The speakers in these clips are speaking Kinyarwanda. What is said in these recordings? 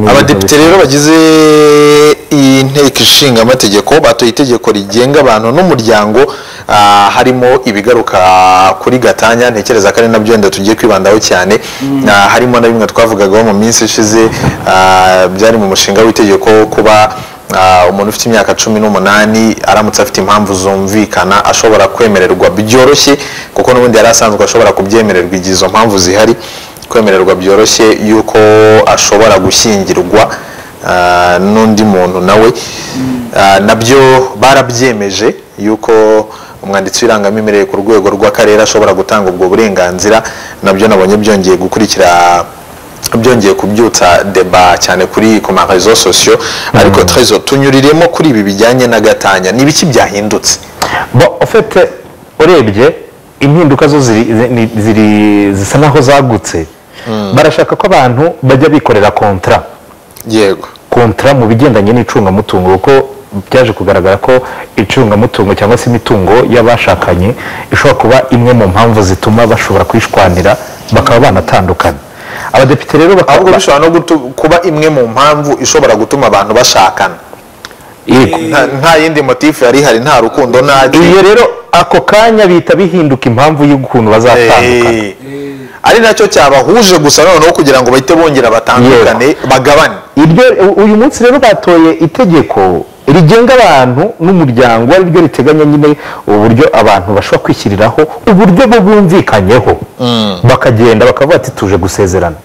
Abadepite rero bagize iyi nteko ishinga amategeko batoye itegeko rigenga abantu n'umuryango ah, harimo ibigaruka kuri gatanya ntekereza ko ari nabyo wenda tugiye kwibandaho cyane Ah, harimo na bimwe twavugagaho mu minsi ishize ah, byari mu mushinga w'itegeko kuba ah, umuntu ufite imyaka cumi n'umunani aramutse afite impamvu zumvikana ashobora kwemererwa byoroshye kuko n'ubundi yari asanzwe ashobora kubyemererwa igihe izo mpamvu zihari kwemererwa byoroshye yuko ashobora gushyingirwa ah, n'undi muntu nawe Ah, nabyo barabyemeje yuko umwanditsi w'irangamimerere ku rwego rw'akarere ashobora gutanga ubwo burenganzira nabyo nabonye byongeye gukurikira byongeye kubyutsa deba cyane kuri ku ma réseaux sociaux ariko trezo tunyuriremo kuri ibi bijyanye na gatanya ni ibiki byahindutse bo ufite urebye impinduka zo ziri- zi- ni- ziri- zisa naho zagutse barashaka ko abantu bajya bikorera kontara yego kontara mu bigendanye n'icungamutungo kuko byaje kugaragara ko icungamutungo cyangwa se imitungo y'abashakanye ishobora kuba imwe mu mpamvu zituma bashobora kwishwanira bakaba banatandukana abadepite rero bakaba ahubwo bishobora no gutu- kuba imwe mu mpamvu ishobora gutuma abantu bashakana Yego. nta nta yindi motifu yari ihari nta rukundo nta iyo rero ako kanya bihita bihinduka impamvu y'ukuntu bazatandukana Eh, ari nacyo cyabahuje gusa noneho kugira ngo bahite bongera batandukane bagabane iryo u- uyu munsi rero batoye itegeko rigenga abantu n'umuryango ari ryo riteganya nyine uburyo abantu bashobora kwishyiriraho uburyo bwo bumvikanyeho bakagenda bakavuga ati tuje gusezerana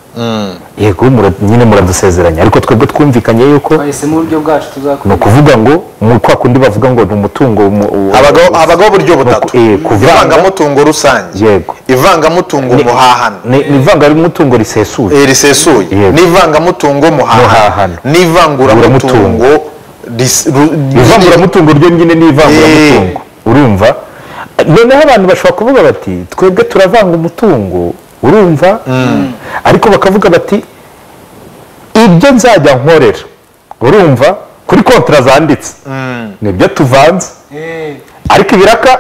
yego mura- nyine muradusezeranya ariko twebwe twumvikanye yuko twahisemo uburyo bwacu ni tuzakurikira ukuvuga ngo mu- kwa kundi bavuga ngo ni umutungo mu- u- Habagaho- habagaho uburyo butatu eh, kuvanga- ivangamutungo rusange Yego. ivangamutungo muhahano ni ni ivanga ry'umutungo risesuye eh, risesuye Yego. n'ivangamutungo muhahano Muhahano. n'ivanguramutungo ris- ru- ivanguramutungo ryo nyine ni ivanguramutungo urumva noneho abantu bashobora kuvuga bati twebwe turavanga umutungo urumva ariko bakavuga bati ibyo nzajya nkorera urumva kuri kontara zanditse nibyo tuvanze ariko ibiraka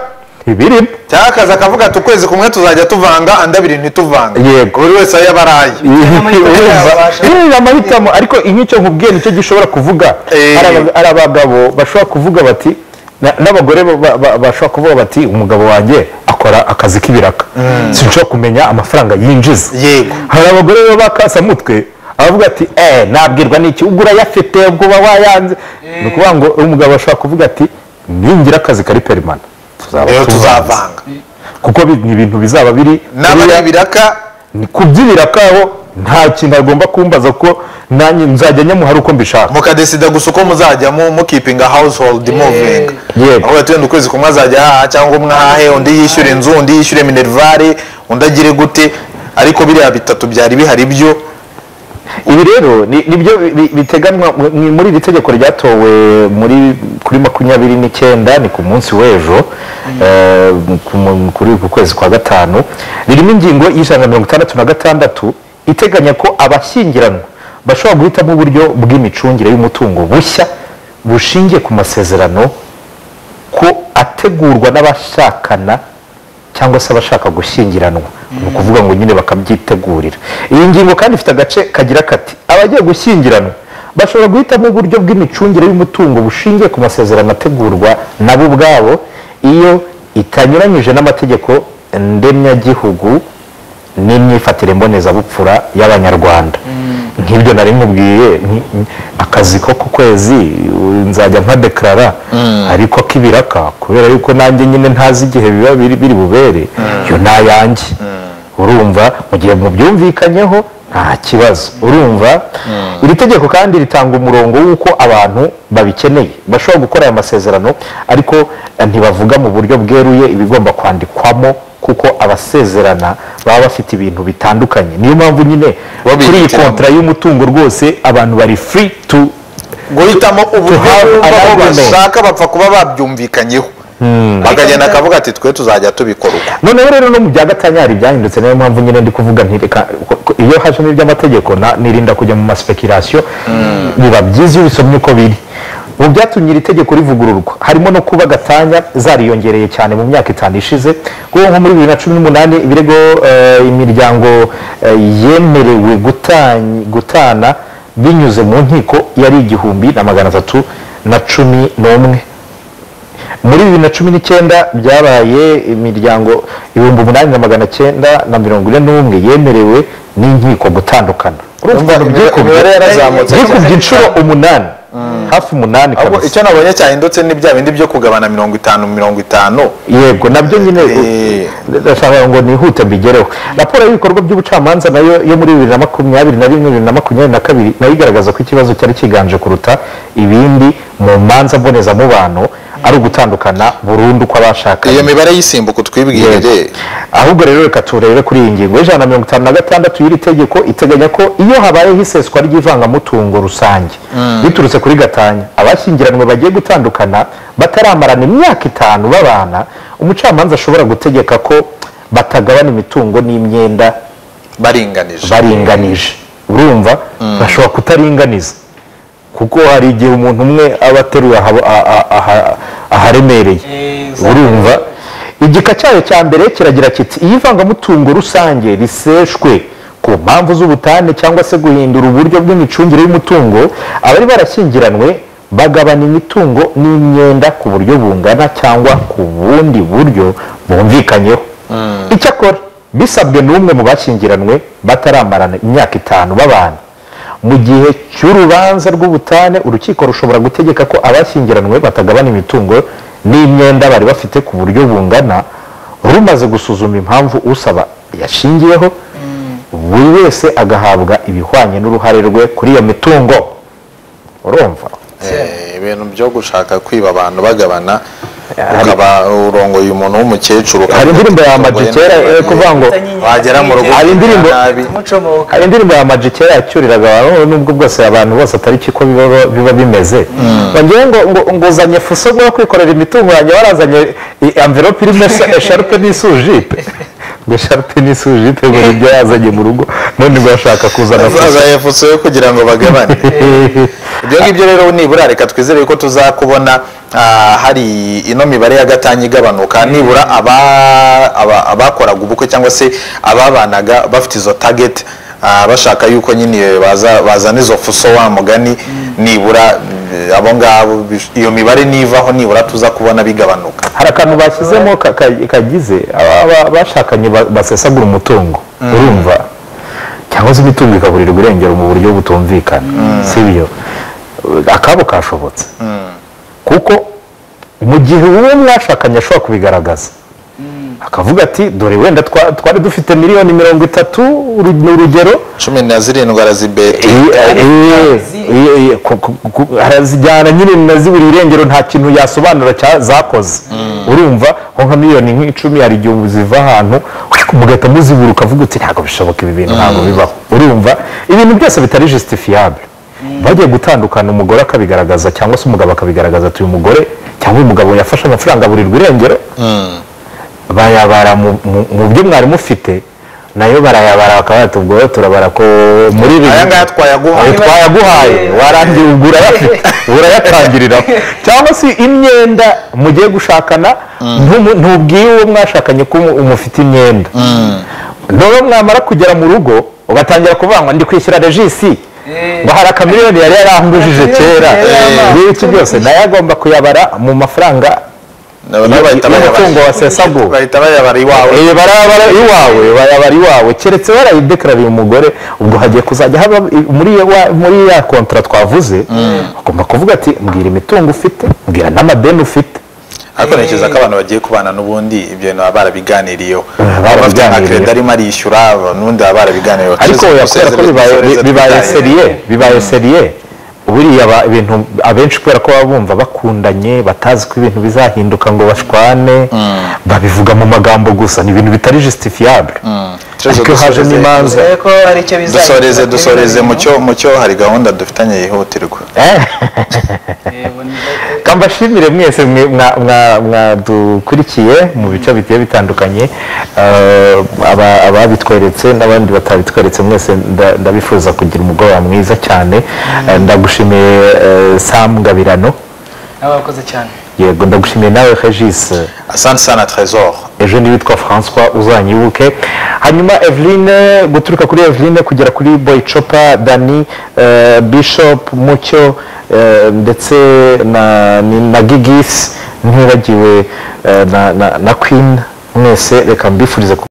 ntibirimo cyangwa akazi akavuga ati ukwezi kumwe tuzajya tuvanga andi abiri ntituvanga Yego. buri wese ayo aba ari aye Urumva? Eh, ni amahitamo ariko nk'icyo nkubwiye nicyo gishobora kuvuga Eh. Hari aba- hari abagabo bashobora kuvuga bati na- n'abagore ba- ba- bashobora kuvuga bati umugabo wanjye akora akazi k'ibiraka sinshobora kumenya amafaranga yinjiza Yego. hari abagore baba bakasamutwe abavuga ati eh nabwirwa n'iki ubwo urayafite ubwo uba wayanze ni ukuvuga ngo umugabo ashobora kuvuga ati ningira akazi kari perimana tuzaba rero tuvanze." tuzavanga kuko bi- ni ibintu bizaba biri n'aba ari biriya- ibiraka ni kubyibira kaho nta kintu agomba kumbaza ko nanjye nzajya nyamuhara uko mbishaka mukadesida gusa uko muzajya mu mukipinga household moving Yego. aho wenda ukwezi kumwe azajya ahaha cyangwa umwe ahahe undi yishyure inzu undi yishyure minerivare undi agire gute ariko biriya bitatu byari bihari byo ibi rero ni- nibyo bi- bi- biteganywa mu- ni muri iri tegeko ryatowe muri kuri makumyabiri n'icyenda ni ku munsi w'ejo eh, ku mu- kuri ku kwezi kwa gatanu ririmo ingingo y'ijana na mirongo itandatu na gatandatu iteganya ko abashyingiranwa bashobora guhitamo uburyo bw'imicungire y'umutungo bushya bushingiye ku masezerano ko ategurwa n'abashakana cyangwa se abashaka gushyingiranwa ni ukuvuga ngo nyine bakabyitegurira iyi ngingo kandi ifite agace kagira kati abagiye gushyingiranwa bashobora guhitamo uburyo bw'imicungire y'umutungo bushingiye ku masezerano ategurwa nabo ubwabo iyo itanyuranyije n'amategeko ndemyagihugu n'imyifatire mbonezabupfura y'abanyarwanda nk'ibyo nari nkubwiye nki- nki- akazi ko ku kwezi u- nzajya nka dekarara ariko k'ibiraka kubera yuko nanjye nyine ntazi igihe biba biri biri bubere yo nayanjye urumva mu gihe mubyumvikanyeho nta kibazo urumva iri tegeko kandi ritanga umurongo w'uko abantu babikeneye bashobora gukora aya masezerano ariko eh, ntibavuga mu buryo bweruye ibigomba kwandikwamo kuko abasezerana baba bafite ibintu bitandukanye niyo mpamvu nyine kuri iyi bihitiramo. kontara y'umutungo rwose abantu bari free to guhitamo uburyo have bumva aho alignment. bashaka bapfa kuba babyumvikanyeho bakagenda akavuga ati twe tuzajya tubikora uko noneho rero no mu bya gatanya hari ibyahindutse niyo mpamvu nyine ndi kuvuga ntireka ko- ko- iyo hajemo iby'amategeko na- nirinda kujya mu maspekirasiyo biba byiza iyo ubisomye uko biri mu byatumye iri tegeko rivugururwa harimo no kuba gatanya zariyongereye cyane mu myaka itanu ishize kuko nko muri bibiri na cumi n'umunani ibirego eh, imiryango eh, yemerewe gutan- gutana binyuze mu nkiko yari igihumbi na magana atatu na cumi n'umwe muri bibiri na cumi n'icyenda byabaye imiryango ibihumbi umunani na magana cyenda na mirongo ine n'umwe yemerewe n'inkiko gutandukana Urumva byikubye- imibare yarazamutse cyane. byikubye inshuro umunani hafi umunani ahubwo kabisa icyo nabonye cyahindutse ni bya bindi byo kugabana mirongo itanu mirongo itanu yego nabyo nyine Eh. ndashaka ngo nihute mbigereho raporo y'ibikorwa by'ubucamanza nayo yo muri bibiri na makumyabiri na rimwe bibiri na makumyabiri na kabiri nayo igaragaza ko ikibazo cyari kiganje kuruta ibindi mu manza mbonezamubano ari ugutandukana burundu kw'abashakanye iyo mibare y'isimbuka utwibwire ahubwo rero reka turebe kuri iyi ngingo y'ijana na mirongo itanu na gatandatu y'iri tegeko iteganya ko iyo habayeho iseswa ry'ivangamutungo rusange biturutse kuri gatanya abashyingiranywe bagiye gutandukana bataramarana imyaka itanu babana umucamanza ashobora gutegeka ko batagabana imitungo n'imyenda baringanije baringanije urumva bashobora kutaringaniza kuko hari igihe umuntu umwe aba ateruye aha- a- a- aha- aharemereye urumva igika cyayo cya mbere kiragira kiti iyo ivangamutungo rusange riseshwe ku mpamvu z'ubutane cyangwa se guhindura uburyo bw'imicungire y'umutungo abari barashyingiranywe bagabana imitungo n'imyenda ku buryo bungana cyangwa ku bundi buryo bumvikanyeho icyakora bisabwe n'umwe mu bashyingiranywe bataramarana imyaka itanu babana mu gihe cy'urubanza rw'ubutane urukiko rushobora gutegeka ko abashyingiranywe batagabana imitungo n'imyenda bari bafite ku buryo bungana rumaze gusuzuma impamvu usaba yashingiyeho buri wese agahabwa ibihwanye n'uruhare rwe kuri iyo mitungo urumva Eh, ibintu byo gushaka kwiba abantu bagabana ukaba urongoye umuntu w'umukecuru hari indirimbo ya Ama G kera eh, kuvuga ngo wagera mu rugo Hari indirimbo- nabi. mucomoka hari indirimbo ya Ama G kera yacyuriraga abantu nubwo bwose abantu bose atari kiko biba biba bimeze ngewe ngo ngo nguzanye fuso bwo kwikorera imitungo yanjye warazanye i- envelope irimo esa- esharupe n'isujipe ngo esharupe n'isujipe ngo nibyo yazanye mu rugo none ngo ashaka kuzana fuso bazaza efuse yo kugira ngo bagabane ibyo ngibyo rero nibura reka twizere ko tuzakubona ah, hari ino mibare ya gatanya igabanuka nibura aba- aba- abakoraga ubukwe cyangwa se ababanaga bafite izo target ah, bashaka yuko nyine baza- bazana izo fuso wa mugani nibura eh, abo ngabo bish- iyo mibare nivaho nibura tuza kubona bigabanuka hari akantu bashyizemo ka- ka- kagize aba- aba- bashakanye ba- basesagura umutungo urumva cyangwa se imitungo ikaburirwa irengero mu buryo butumvikana si byo akabo kashobotse kuko mu gihe uwo mwashakanye ashobora kubigaragaza akavuga ati dore wenda twa- twari dufite miliyoni mirongo itatu uru- ni urugero cumi na zirindwi arazibeta harazijyana nyine nazibura irengero nta kintu yasobanura cya zakoze urumva nko nka miliyoni nk'icumi hari igihe ziva ahantu mugahita muzibura ukavuga uti ntabwo bishoboka ibi bintu ntabwo bibaho urumva ibintu byose bitari justifiable bagiye gutandukana umugore akabigaragaza cyangwa se umugabo akabigaragaza ati uyu mugore cyangwa uyu mugabo yafashe amafaranga aburirwa irengero bayabara mu- mu- mu byo mwari mufite nayo barayabara bakaba bati ubwo turabara ko muri ibi aya ngaya twayaguhaye Ayo twayaguhaye warangira ubwo urayafite urayatangirira cyangwa se imyenda mugiye gushakana ntumu- ntubwire uwo mwashakanye ko umu- umufite imyenda noneho mwamara kugera mu rugo ugatangira kuvuga ngo ndi kwishyura regisi ngo hari akamiliyoni yari yarangujije kera Eh. ibi iki byose nayo agomba kuyabara mu mafaranga bahita y'umutungo bayabara- wasesagura bahita bayabara iwawe Eh, barabara iwawe barabara iwawe keretse barayidekarariye umugore ubwo hagiye kuzajya haba i- muri ya- wa- muri ya kontara twavuze bagomba kuvuga ati mbwira imitungo ufite mbwira n'amadeni ufite ariko ntekereza ko abantu bagiye kubana n'ubundi ibyo bintu baba barabiganiriyeho baba bafite nka barabiganiriye. kereda arimo arishyura n'undi baba barabiganiriyeho ariko Tuzi- oya kubera ko tuzi- bibaye tuzi- bibaye tuzi- seriye bibaye seriye buriya aba- ibintu abenshi kubera ko baba bumva bakundanye batazi ko ibintu bizahinduka ngo bashwane babivuga mu magambo gusa ni ibintu bitari justifiable Tuzi- ariko hajemo dusoreze- imanza ko hari icyo bizajya dusoreze dusoreze mucyo mucyo hari gahunda dufitanye yihutirwa kambashimire mwese mwe- mwa- mwa- mwadukurikiye mu bice bigiye bitandukanye eh, aba- ababitweretse n'abandi batabitweretse mwese nda- ndabifuza kugira umugoroba mwiza cyane Eh, ndagushimiye eh, sam ngabirano abakoze cyane yego ndagushimiye nawe regise asante sana trezor ejo ni witwa francois uzanyibuke hanyuma eveline guturuka kuri eveline kugera kuri boyicopa dani eh, bishop mucyo eh, ndetse na, ni- na gigisi ntibagiwe eh, na, na, na queen mwese reka mbifurize ku-